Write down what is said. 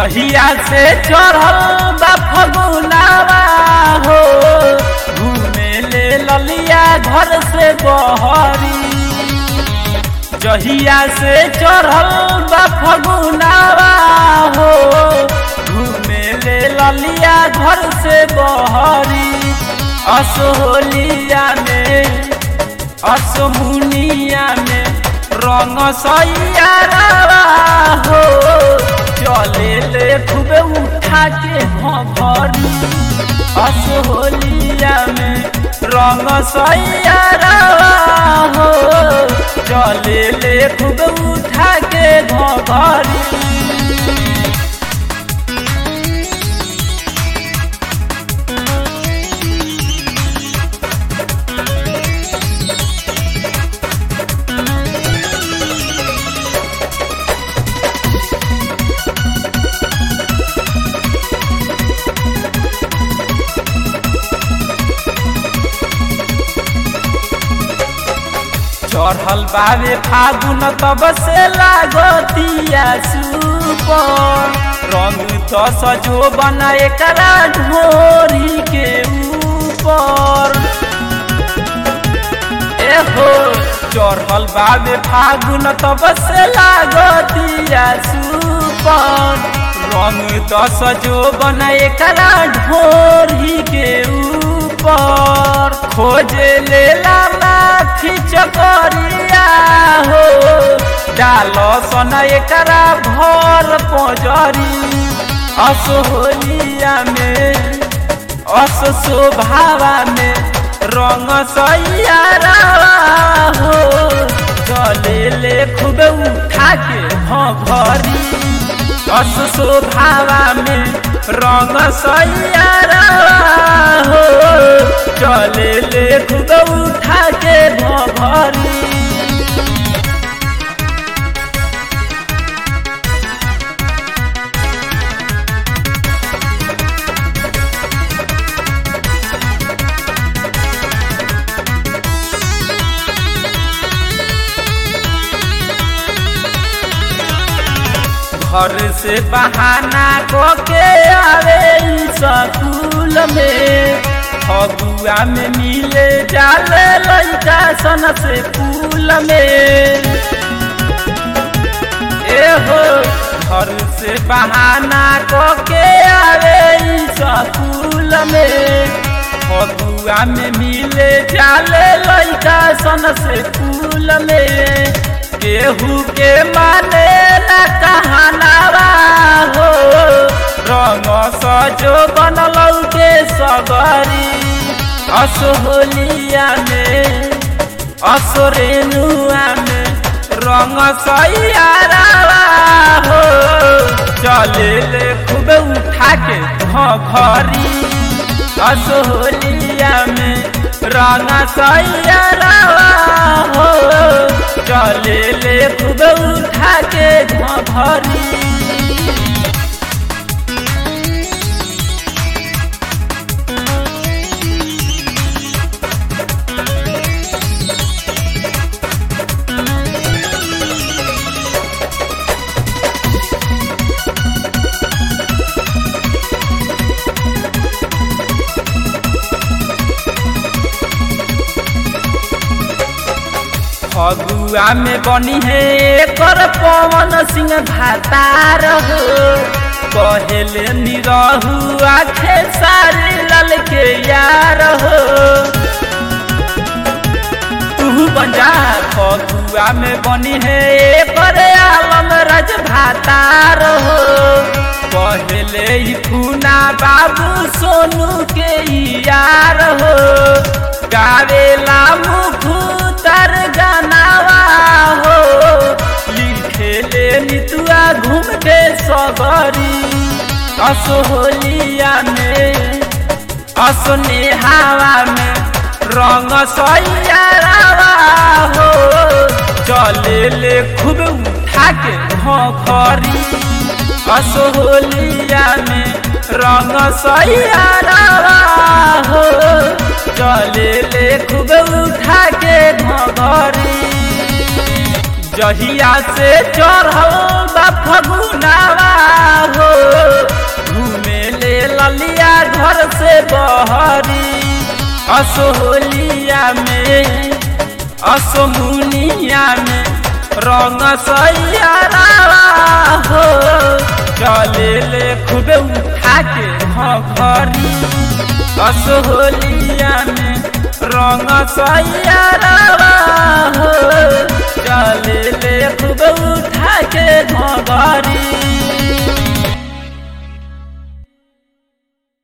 जहिया से चढ़ल बा फगुनावा हो घूमे ले ललिया घर से बहरी जहिया से चढ़ल बा फगुनावा हो घूमे ले ललिया घर से बहरी असोलिया में असमुनिया में रंग सैयारा हो चले ले खूबे उठा के भरी असोलिया में रंग सैयारा हो चले ले खूबे उठा के भरी चढ़ल बावे फागुन तब से लागतिया सुपर रंग दस जो बना एकरा ढोरी के ऊपर एहो चढ़ल बावे फागुन तब से लागतिया सुपर रंग दस जो बना एकरा ढोरी के ऊपर खोजे ले लाठी चकरिया हो डाल सन एकरा भर पजरी असोलिया में अस शोभावा में रंग सैयारा हो चले ले खूब उठा के भरी अस शोभावा में रंग सैयारा हो चले ले खूब उठा के भरी घर से बहाना को के आवे स्कूल में फगुआ में मिले जाले लड़का सन से फूल में एहो घर से बहाना को के आवे स्कूल में फगुआ में मिले जाले लड़का सन से फूल में केहू के माने न कहनावा हो रंग सजो बनल के सगरी असोलिया में असोरेनुआ में रंग सैयारा हो चले ले खूब उठा के घरी असोलिया में रंग सैयारा हो चले ले खूब उठा के घरी फगुआ में बनी है कर पवन सिंह भातार हो कहले निरहु आखे सारे लाल के यार हो तू बंजा फगुआ में बनी है कर आलम राज भातार हो कहले ही पूना बाबू सोनू के यार हो गावेला मुखू तर गानावा हो लिखे ले नितुआ घूम के सगरी असोलिया में असने हवा में रंग सैयारावा हो चले ले खूब उठा के घरी असोलिया में रंग सैयारावा हो चले ले खूब उठा के घरी जहिया से चढ़ल बा फगुनावा हो घूमे ले ललिया घर से बहरी असोहलिया में असोमुनिया में रंग सैयारा हो चले ले खूबे उठा के घरी असोहलिया में रंग सैयारा हो चले ले खूबे उठा के घरी